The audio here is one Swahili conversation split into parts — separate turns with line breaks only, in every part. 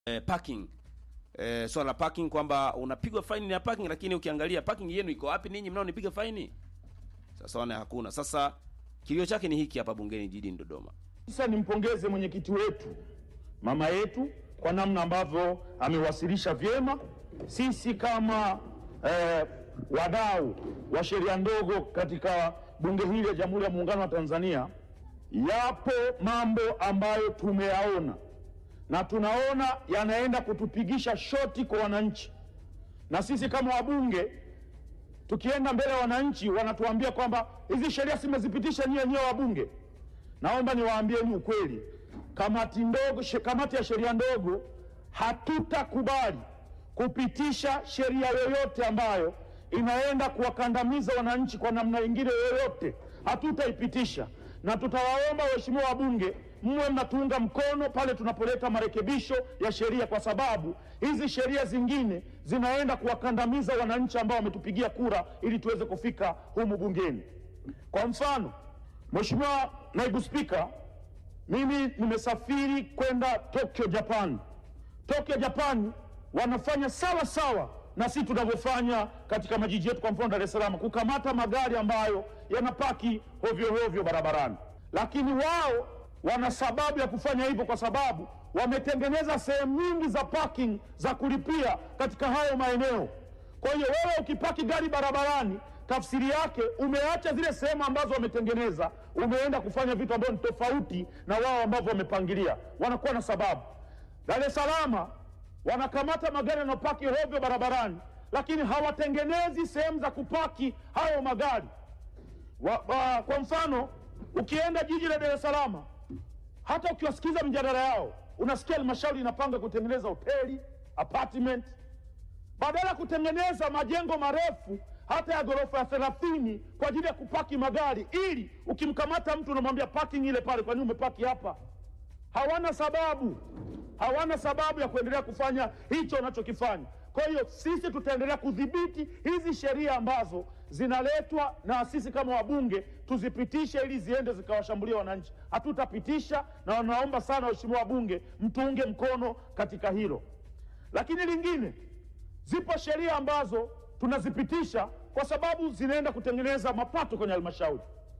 eh, parking eh, swala la parking kwamba unapigwa faini ya parking, lakini ukiangalia parking yenu iko wapi ninyi mnaonipiga faini? Sasa wana hakuna. Sasa kilio chake ni hiki hapa bungeni jijini Dodoma.
Sasa nimpongeze mwenyekiti wetu mama yetu kwa namna ambavyo amewasilisha vyema. Sisi kama eh, wadau wa sheria ndogo katika bunge hili la Jamhuri ya Muungano wa Tanzania, yapo mambo ambayo tumeyaona na tunaona yanaenda kutupigisha shoti kwa wananchi, na sisi kama wabunge tukienda mbele ya wananchi wanatuambia kwamba hizi sheria simezipitisha nyie wenyewe wabunge. Naomba niwaambieni ukweli, kamati ndogo, she- kamati ya sheria ndogo hatutakubali kupitisha sheria yoyote ambayo inaenda kuwakandamiza wananchi kwa namna nyingine yoyote, hatutaipitisha na tutawaomba waheshimiwa wabunge mwe mnatuunga mkono pale tunapoleta marekebisho ya sheria, kwa sababu hizi sheria zingine zinaenda kuwakandamiza wananchi ambao wametupigia kura ili tuweze kufika humu bungeni. Kwa mfano, Mheshimiwa Naibu Spika, mimi nimesafiri kwenda Tokyo, Japan. Tokyo, Japan wanafanya sawa sawa na sisi tunavyofanya katika majiji yetu, kwa mfano Dar es Salaam, kukamata magari ambayo yanapaki hovyo hovyo barabarani, lakini wao wana sababu ya kufanya hivyo kwa sababu wametengeneza sehemu nyingi za parking za kulipia katika hayo maeneo. Kwa hiyo wewe ukipaki gari barabarani, tafsiri yake umeacha zile sehemu ambazo wametengeneza, umeenda kufanya vitu ambavyo ni tofauti na wao ambavyo wamepangilia. Wanakuwa na sababu. Dar es Salaam wanakamata magari yanayopaki hovyo barabarani, lakini hawatengenezi sehemu za kupaki hayo magari wa, wa, kwa mfano ukienda jiji la Dar es Salaam, hata ukiwasikiza mjadala yao unasikia halmashauri inapanga kutengeneza hoteli apartment, badala ya kutengeneza majengo marefu hata ya ghorofa ya thelathini kwa ajili ya kupaki magari, ili ukimkamata mtu unamwambia parking ile pale, kwa nini umepaki hapa? Hawana sababu, hawana sababu ya kuendelea kufanya hicho wanachokifanya. Kwa hiyo sisi tutaendelea kudhibiti hizi sheria ambazo zinaletwa na sisi kama wabunge tuzipitishe ili ziende zikawashambulia wananchi. Hatutapitisha, na wanaomba sana waheshimiwa wabunge mtuunge mkono katika hilo. Lakini lingine, zipo sheria ambazo tunazipitisha kwa sababu zinaenda kutengeneza mapato kwenye halmashauri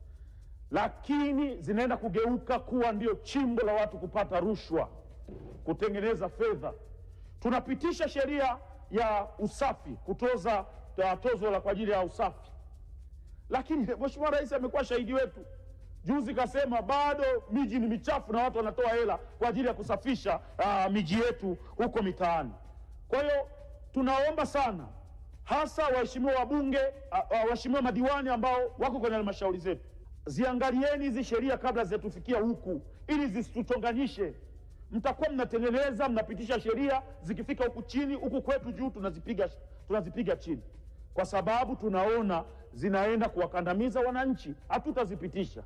lakini zinaenda kugeuka kuwa ndio chimbo la watu kupata rushwa, kutengeneza fedha. Tunapitisha sheria ya usafi, kutoza uh, tozo la kwa ajili ya usafi, lakini Mheshimiwa Rais amekuwa shahidi wetu. Juzi kasema bado miji ni michafu na watu wanatoa hela kwa ajili ya kusafisha uh, miji yetu huko mitaani. Kwa hiyo tunaomba sana hasa waheshimiwa wabunge, uh, uh, waheshimiwa madiwani ambao wako kwenye halmashauri zetu ziangalieni hizi sheria kabla zitatufikia huku, ili zisituchonganyishe. Mtakuwa mnatengeneza mnapitisha sheria, zikifika huku chini, huku kwetu juu tunazipiga, tunazipiga chini, kwa sababu tunaona zinaenda kuwakandamiza wananchi. Hatutazipitisha.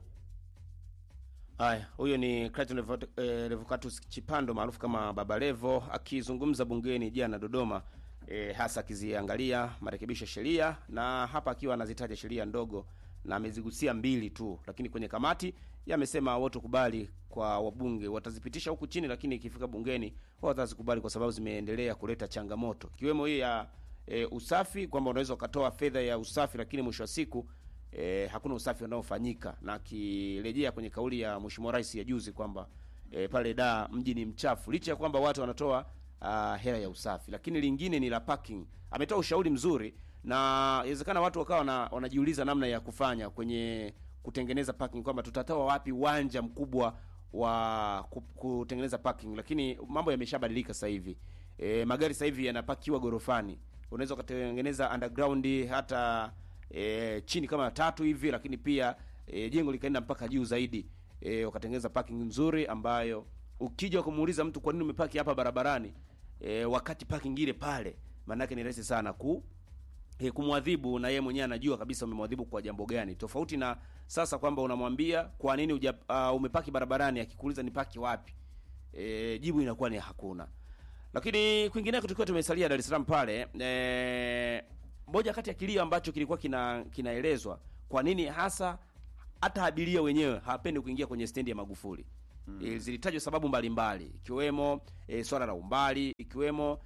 Haya, huyo ni Clayton Revo- eh, Revocatus Chipando maarufu kama Baba Levo akizungumza bungeni jana Dodoma, eh, hasa akiziangalia marekebisho ya sheria na hapa akiwa anazitaja sheria ndogo na amezigusia mbili tu, lakini kwenye kamati yamesema wote kubali kwa wabunge watazipitisha huku chini, lakini ikifika bungeni watazikubali kwa sababu zimeendelea kuleta changamoto ikiwemo hii ya e, usafi kwamba unaweza ukatoa fedha ya usafi, lakini mwisho wa siku e, hakuna usafi unaofanyika, na akirejea kwenye kauli ya Mheshimiwa Rais ya juzi kwamba e, pale da mji ni mchafu, licha ya kwamba watu wanatoa uh, hela ya usafi. Lakini lingine ni la parking. Ametoa ushauri mzuri na inawezekana watu wakawa wana, wanajiuliza namna ya kufanya kwenye kutengeneza parking kwamba tutatoa wapi uwanja mkubwa wa ku- kutengeneza parking, lakini mambo yameshabadilika sasa hivi. E, magari sasa hivi yanapakiwa gorofani, unaweza ukatengeneza underground hata e, chini kama tatu hivi, lakini pia e, jengo likaenda mpaka juu zaidi e, ukatengeneza parking nzuri ambayo ukija kumuuliza mtu kwa nini umepaki hapa barabarani e, wakati parking ile pale, maanake ni rahisi sana ku e, kumwadhibu na yeye mwenyewe anajua kabisa umemwadhibu kwa jambo gani, tofauti na sasa kwamba unamwambia kwa nini uja, uh, umepaki barabarani, akikuuliza ni paki wapi, e, jibu inakuwa ni hakuna. Lakini kwingineko tukiwa tumesalia Dar es Salaam pale, e, moja kati ya kilio ambacho kilikuwa kina kinaelezwa kwa nini hasa hata abiria wenyewe hawapendi kuingia kwenye stendi ya Magufuli e, zilitajwa sababu mbalimbali ikiwemo e, swala la umbali ikiwemo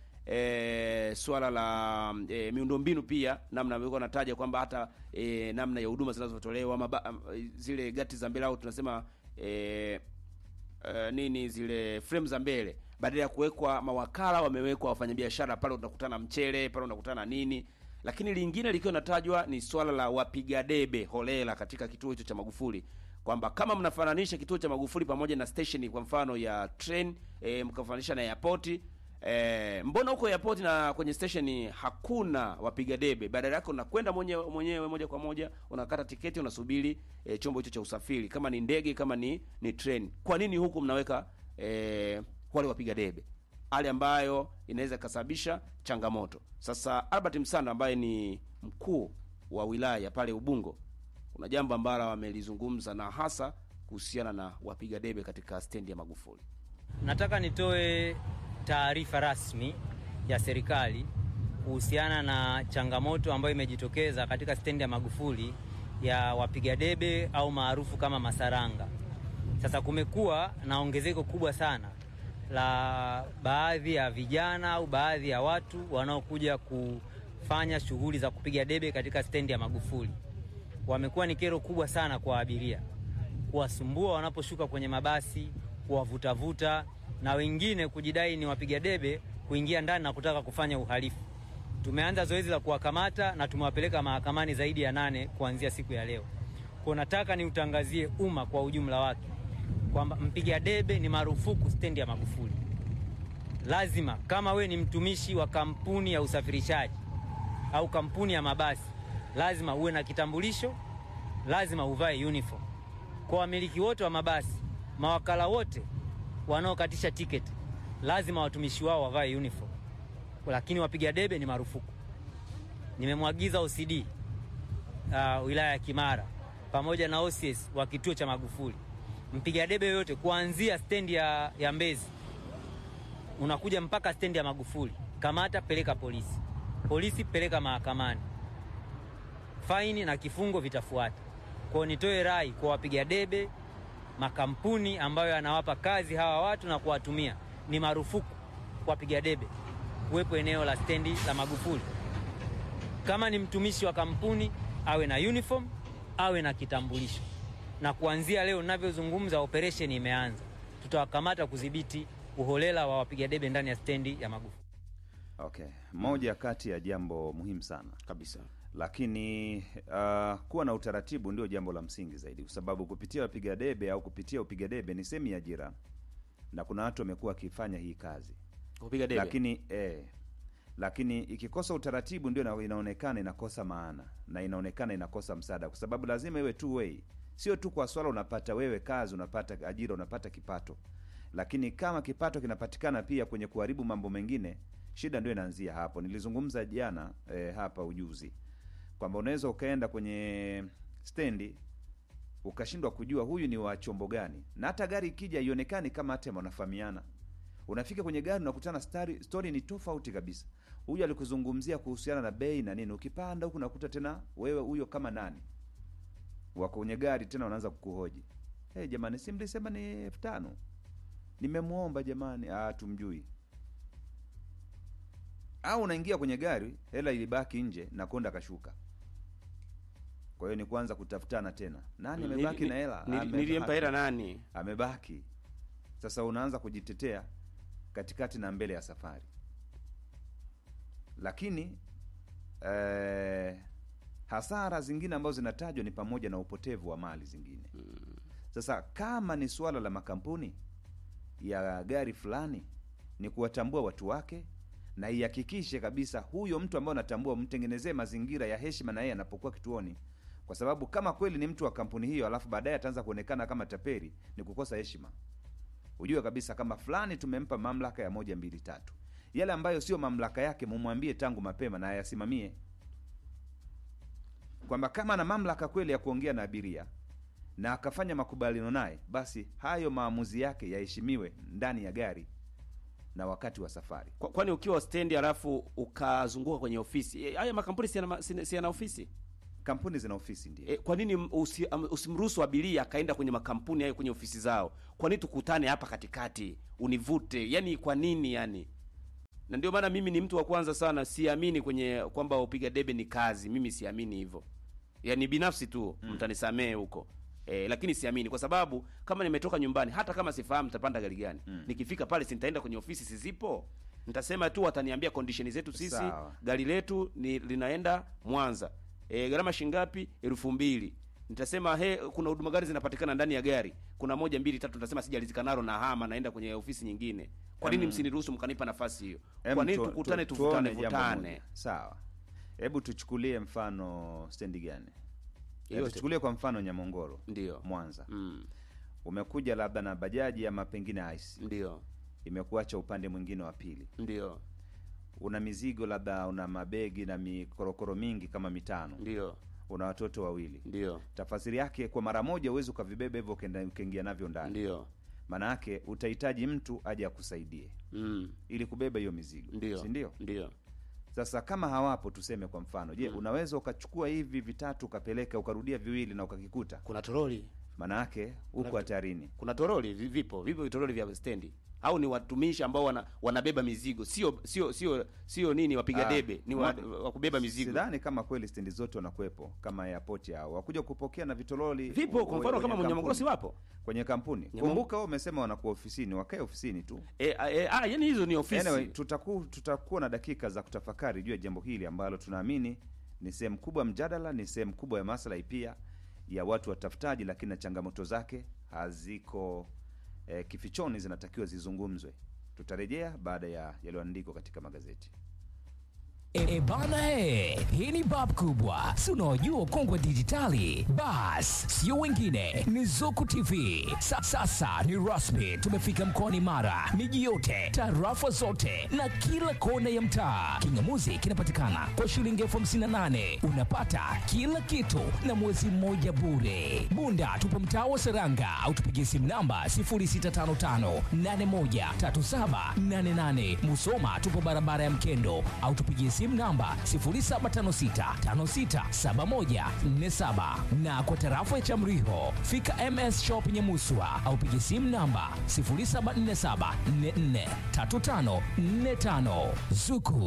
e, swala la e, miundombinu pia namna alivyokuwa nataja kwamba hata e, namna ya huduma zinazotolewa maba- am- zile gati za mbele au tunasema e, uh, nini zile frame za mbele badala ya kuwekwa mawakala wamewekwa wafanyabiashara pale unakutana mchele pale unakutana nini lakini lingine likiwa natajwa ni swala la wapiga debe holela katika kituo hicho cha magufuli kwamba kama mnafananisha kituo cha magufuli pamoja na station kwa mfano ya train e, mkafananisha na airport E, mbona huko airport na kwenye station hakuna wapiga debe badala yake unakwenda mwenyewe mwenyewe moja kwa moja unakata tiketi unasubiri e, chombo hicho cha usafiri kama ni ndege kama ni ni train kwa nini huku mnaweka e, wale wapiga debe hali ambayo inaweza ikasababisha changamoto sasa Albert Msanda ambaye ni mkuu wa wilaya pale Ubungo kuna jambo ambalo wamelizungumza na hasa kuhusiana na wapiga debe katika stendi ya Magufuli
Nataka nitoe taarifa rasmi ya serikali kuhusiana na changamoto ambayo imejitokeza katika stendi ya Magufuli ya wapiga debe au maarufu kama masaranga. Sasa kumekuwa na ongezeko kubwa sana la baadhi ya vijana au baadhi ya watu wanaokuja kufanya shughuli za kupiga debe katika stendi ya Magufuli. Wamekuwa ni kero kubwa sana kwa abiria kuwasumbua wanaposhuka kwenye mabasi, kuwavutavuta na wengine kujidai ni wapiga debe kuingia ndani na kutaka kufanya uhalifu. Tumeanza zoezi la kuwakamata na tumewapeleka mahakamani zaidi ya nane kuanzia siku ya leo. Kwa nataka niutangazie umma kwa ujumla wake kwamba mpiga debe ni marufuku stendi ya Magufuli. Lazima kama we ni mtumishi wa kampuni ya usafirishaji au kampuni ya mabasi, lazima uwe na kitambulisho, lazima uvae uniform. Kwa wamiliki wote wa mabasi, mawakala wote wanaokatisha tiketi, lazima watumishi wao wavae uniform, lakini wapiga debe ni marufuku. Nimemwagiza OCD uh, wilaya ya Kimara pamoja na OCS wa kituo cha Magufuli, mpiga debe yoyote kuanzia stendi ya, ya Mbezi unakuja mpaka stendi ya Magufuli, kamata, peleka polisi, polisi peleka mahakamani, faini na kifungo vitafuata. Kwao nitoe rai kwa wapiga debe, makampuni ambayo yanawapa kazi hawa watu na kuwatumia, ni marufuku wapiga debe kuwepo eneo la stendi la Magufuli. Kama ni mtumishi wa kampuni awe na uniform, awe na kitambulisho, na kuanzia leo ninavyozungumza, operation imeanza. Tutawakamata kudhibiti uholela wa wapiga debe ndani ya stendi ya Magufuli.
Okay, moja kati ya jambo muhimu sana
kabisa
lakini uh, kuwa na utaratibu ndio jambo la msingi zaidi, kwa sababu kupitia wapiga debe au kupitia upiga debe ni sehemu ya ajira, na kuna watu wamekuwa wakifanya hii kazi
kupiga debe
lakini eh, lakini ikikosa utaratibu ndio ina- inaonekana inakosa maana na inaonekana inakosa msaada, kwa sababu lazima iwe two way, sio tu kwa swala unapata wewe kazi, unapata ajira, unapata kipato, lakini kama kipato kinapatikana pia kwenye kuharibu mambo mengine, shida ndio inaanzia hapo. Nilizungumza jana eh, hapa ujuzi kwamba unaweza ukaenda kwenye stendi ukashindwa kujua huyu ni wa chombo gani, na hata gari ikija ionekani kama hata wanafahamiana unafika kwenye gari unakutana stari, story ni tofauti kabisa. Huyu alikuzungumzia kuhusiana na bei na nini, ukipanda huku unakuta tena wewe huyo kama nani wako kwenye gari tena wanaanza kukuhoji hey, jamani, si mlisema ni elfu tano nimemwomba jamani, ah, tumjui. Au unaingia kwenye gari hela ilibaki nje na konda kashuka. Kwa hiyo ni kuanza kutafutana tena, nani amebaki na hela?
Nili-
Amebaki.
nilimpa hela nani
amebaki. Sasa unaanza kujitetea katikati na mbele ya safari, lakini eh, hasara zingine ambazo zinatajwa ni pamoja na upotevu wa mali zingine. Sasa kama ni suala la makampuni ya gari fulani, ni kuwatambua watu wake na ihakikishe kabisa huyo mtu ambaye unatambua, mtengenezee mazingira ya heshima na yeye anapokuwa kituoni, kwa sababu kama kweli ni mtu wa kampuni hiyo, alafu baadaye ataanza kuonekana kama taperi, ni kukosa heshima. Ujue kabisa kama fulani tumempa mamlaka ya moja mbili tatu, yale ambayo sio mamlaka yake mumwambie tangu mapema na ayasimamie, kwamba kama ana mamlaka kweli ya kuongea na abiria na akafanya makubaliano naye, basi hayo maamuzi yake yaheshimiwe ndani ya gari na wakati wa safari.
Kwa- kwani ukiwa stendi alafu ukazunguka kwenye ofisi eh, haya makampuni si yana ma- si si yana ofisi
kampuni zina ofisi ndio
E, kwa nini m- usi, am- usimruhusu abiria akaenda kwenye makampuni hayo kwenye ofisi zao? Kwa nini tukutane hapa katikati univute? Yani kwa nini yani? Na ndio maana mimi ni mtu wa kwanza sana, siamini kwenye kwamba upiga debe ni kazi. Mimi siamini hivyo, yani binafsi tu mm. mtanisamee huko e, lakini siamini kwa sababu kama nimetoka nyumbani, hata kama sifahamu nitapanda gari gani mm. nikifika pale, si nitaenda kwenye ofisi sizipo nitasema tu wataniambia condition zetu sisi
Sawa.
gari letu ni linaenda Mwanza e, gharama shingapi? elfu mbili. Nitasema he, kuna huduma gari zinapatikana ndani ya gari, kuna moja mbili tatu. Nitasema sijalizika nalo na hama, naenda kwenye ofisi nyingine. Kwa nini
Em,
msiniruhusu mkanipa nafasi hiyo?
Em,
Kwa nini
tu-
tukutane
tu-
tuvutane
tuone jambo
vutane?
moja. Sawa, hebu tuchukulie mfano stendi gani?
Yote.
Tuchukulie kwa mfano Nyamongoro,
Ndio.
Mwanza.
Mm,
Umekuja labda na bajaji ama pengine ice,
ndio
imekuacha upande mwingine wa pili,
ndio
una mizigo labda, una mabegi na mikorokoro mingi kama mitano,
ndio
una watoto wawili.
ndio
Tafasiri yake kwa mara moja uwezi ukavibeba hivyo ukaenda- ukaingia navyo ndani,
ndio
maana yake utahitaji mtu aje akusaidie
mm,
ili kubeba hiyo mizigo,
ndio
si ndio?
ndio
Sasa kama hawapo, tuseme kwa mfano, je, unaweza ukachukua hivi vitatu ukapeleka ukarudia viwili na ukakikuta?
kuna toroli
Maana yake uko hatarini.
kuna toroli vi- vipo vipo vitoroli vya stendi au ni watumishi ambao wana, wanabeba mizigo sio sio sio sio nini wapiga
Ah,
debe ni wa,
ma-
wa kubeba mizigo
Sidhani kama kweli stendi zote wanakuwepo kama airport hao wakuja kupokea na vitololi
vipo kwa mfano kama Mnyamongoro si wapo
kwenye kampuni.
Nyamong-
Kumbuka wewe umesema wanakuwa ofisini, wakae ofisini tu.
e, e, ah, yani hizo ni ofisi
Anyway, tutaku, tutakuwa na dakika za kutafakari juu ya jambo hili ambalo tunaamini ni sehemu kubwa ya mjadala, ni sehemu kubwa ya maslahi pia ya watu watafutaji, lakini na changamoto zake haziko eh, kifichoni, zinatakiwa zizungumzwe. Tutarejea baada ya yaliyoandikwa katika magazeti.
E, e bana e, hii ni bab kubwa, si unaojua kongwe dijitali. Bas, sio wengine, ni Zuku TV. Sa, sasa ni rasmi, tumefika mkoani Mara, miji yote, tarafa zote na kila kona ya mtaa. Kingamuzi kinapatikana kwa shilingi elfu hamsini na nane unapata kila kitu na mwezi mmoja bure. Bunda tupo mtaa wa Seranga au tupigie simu namba 0655813788. Musoma tupo barabara ya Mkendo au tupigie simu namba 0756567147 na kwa tarafa ya Chamriho fika MS Shop Nyamuswa au pigie simu namba 0747443545 Zuku